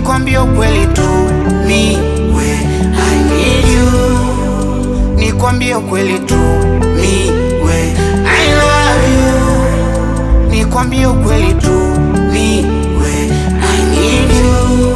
nikwambie ukweli tu mi we I need you nikwambie ukweli tu mi we I love you nikwambie ukweli tu mi we I need you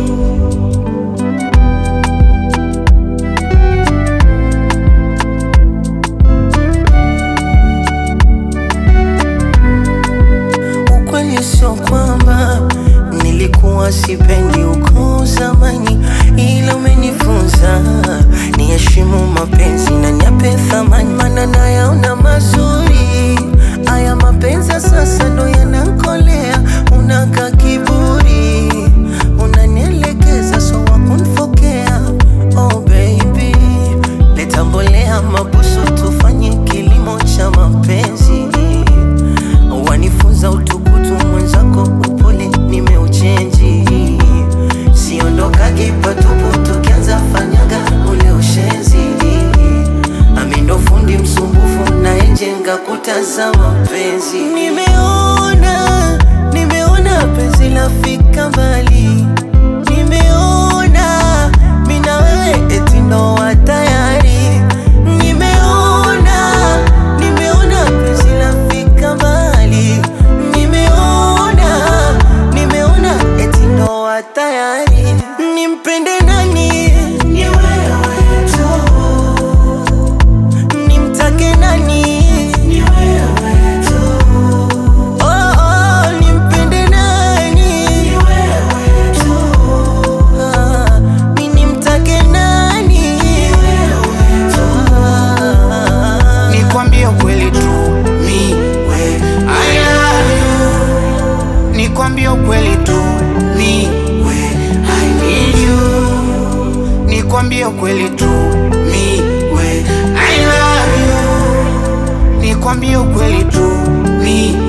Ukweli sio kwamba nilikuwa sipendi uko zamani, ila umenifunza niheshimu mapenzi na niape thamani, maana nayaona mazuri haya mapenzi ya sasa ndo yanankolea. Unaka kiburi, unanielekeza so wakunfokea. Oh baby, leta mbolea mabusu, tufanye kilimo cha mapenzi wanifunza utukutu mwenzako, upole nimeuchenji, siondokagi patupu, tukianza fanyaga ule ushenzi. Ami ndo fundi msumbufu, nayejenga kuta za mapenzi. Nimeona, nimeona penzi lafika mbali, nimeona mi na wewe eti ndoa tayari, nimeona, nimeona penzi lafika mbali, nimeona, nimeona eti ndoa tayari. Nimpende nani? Ni wewe tu. Nimtake nani? Ni wewe tu. Oh, oh, nimpende nani? Ni wewe tu. Ah, mi nimtake nani? Ni wewe tu. Ah. nikwambie ukweli tu mi we I love you nikwambie ukweli tu mi we I need you nikwambie ukweli tu mi we I love you nikwambie ukweli tu mi